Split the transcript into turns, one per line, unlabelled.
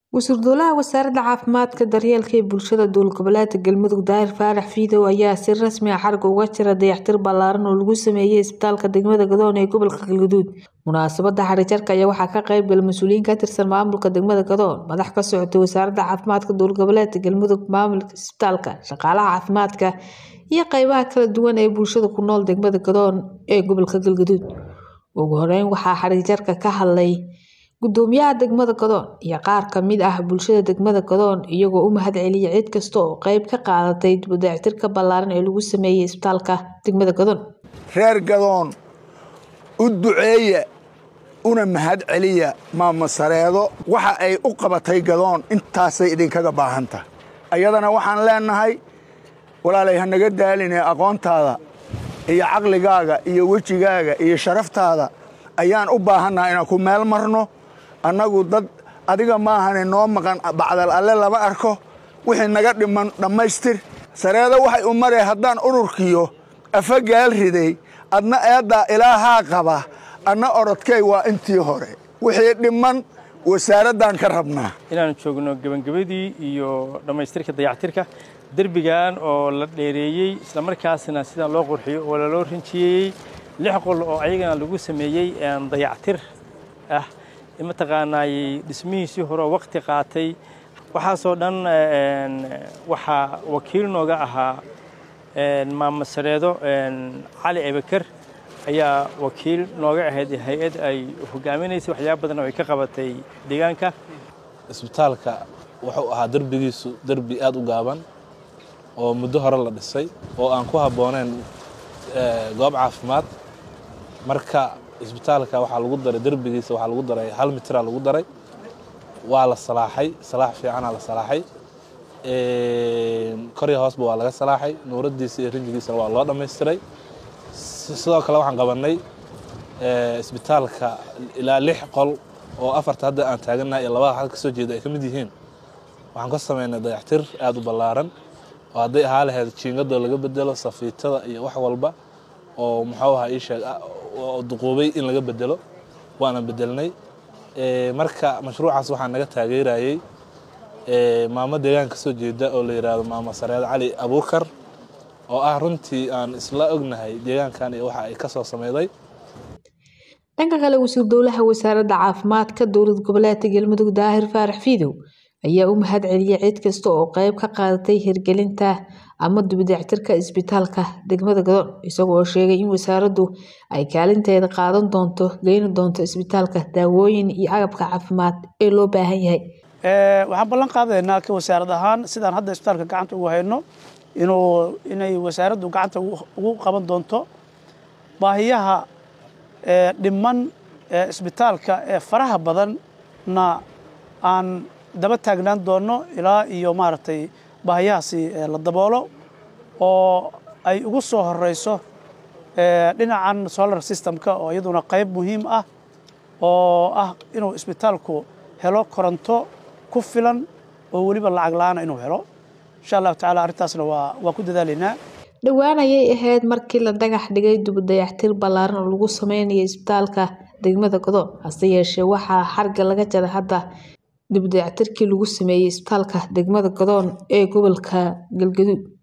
Wasiir Dowlaha Wasaaradda Caafimaadka, Daryeelka iyo Bulshada Dowlad Goboleedka Galmudug Daahir Faarax Fiidow ayaa si rasmi ah xarigga uga jara dayactir ballaaran oo lagu sameeyay isbitaalka degmada Gadoon ee gobolka Galgaduud. Munaasabadda xarigjirka ayaa waxaa ka qayb galay mas'uuliyiin ka tirsan maamulka degmada Gadoon, madax ka socotay Wasaaradda Caafimaadka Dowlad Goboleedka Galmudug, maamulka isbitaalka, shaqaalaha caafimaadka iyo qaybaha kala duwan ee bulshada ku nool degmada Gadoon ee gobolka Galgaduud. Ugu horeyn waxaa xarigjirka ka hadlay Gudoomiyaha degmada Gadoon iyo qaar ka mid ah bulshada degmada Gadoon iyagoo u mahadceliyay cid kasta oo qayb ka qaadatay dib u dayactirka ballaaran ee lagu sameeyay isbitaalka degmada Gadoon.
reer gadoon u duceeya una mahad celiya maama sareedo waxa ay u qabatay gadoon intaasay idinkaga baahan tahay ayadana waxaan leenahay walaalay ha naga daaline aqoontaada iyo caqligaaga iyo wejigaaga iyo sharaftaada ayaan u baahannaha inaan ku meel marno annagu dad adiga maahane noo maqan bacdal alle lama arko wixii naga dhiman dhammaystir sareedo waxay u maree haddaan ururkiyo afa gaal riday adna eeddaa ilaahaa qaba anna orodkay waa intii hore wixii dhiman wasaaraddan ka rabnaa
inaan joogno gebagabadii iyo dhammaystirka dayactirka derbigan oo la dheereeyey islamarkaasna sidaan loo qurxiyo oo laloo rinjiyeeyey lix qol oo ayagana lagu sameeyey dayactir ah mataqaanaay dhismihiisii hore oo waqti qaatay waxaasoo dhan waxaa wakiil nooga ahaa maama sareedo cali ebeker ayaa wakiil nooga ahayd hay-ad ay hogaaminaysay waxyaaba badan oo ay ka qabatay deegaanka
isbitaalka wuxuu ahaa derbigiisu derbi aad u gaaban oo muddo hore la dhisay oo aan ku habbooneyn goob caafimaad marka isbitaalka waxaa lagu daray derbigiisa waxaa lagu daray hal mitraa lagu daray waa la salaaxay salaax fiicanaa la salaaxay korya hoosba waa laga salaaxay nuuradiisa iyo rinjigiisana waa loo dhammaystiray sidoo kale waxaan qabannay isbitaalka ilaa lix qol oo afarta hadda aan taagannahay iyo labada xal ka soo jeeda ay ka mid yihiin waxaan ka samaynay dayactir aad u ballaaran oo hadday ahaa lahayd jiingadoo laga bedelo safiitada iyo wax walba oo muxuu ahaa ii sheeg oo duquubay in laga bedelo waana bedelnay marka mashruucaas waxaa naga taageerayey maamo deegaanka kasoo jeeda oo la yidhaahdo maama sareed cali abuukar oo ah runtii aan isla ognahay deegaankan iyo waxa ay ka soo sameyday
dhanka kale wasiir dowlaha wasaaradda caafimaadka dowlad goboleedka galmudug daahir faarax fiidow ayaa u mahad celiyay cid kasta oo qayb ka qaadatay hirgelinta ama dibudayactirka isbitaalka degmada gadoon isagoo sheegay in wasaaraddu ay kaalinteeda qaadan doonto geyni doonto isbitaalka daawooyin iyo agabka caafimaad ee loo baahan yahay
waxaan ballan qaadaynaa ka wasaarad ahaan sidaan hadda isbitaalka gacanta ugu hayno inuu inay wasaaraddu gacanta ugu qaban doonto baahiyaha dhiman isbitaalka ee faraha badanna aan daba taagnaan doonno ilaa iyo maaragtay baahiyahaasi la daboolo oo ay ugu soo horeyso dhinacan solar systemka oo iyaduna qayb muhiim ah oo ah inuu isbitaalku helo koronto ku filan oo weliba lacag la-aana inuu helo insha allahu tacala arrintaasna waa waa ku dadaalaynaa
dhowaan ayay ahayd markii la dhagax dhigay dibudayactir ballaaran oo lagu sameynayo isbitaalka degmada gadoon hase yeeshee waxaa xarga laga jaray hadda dibudayactirkii lagu sameeyey isbitaalka degmada gadoon ee gobolka galgaduud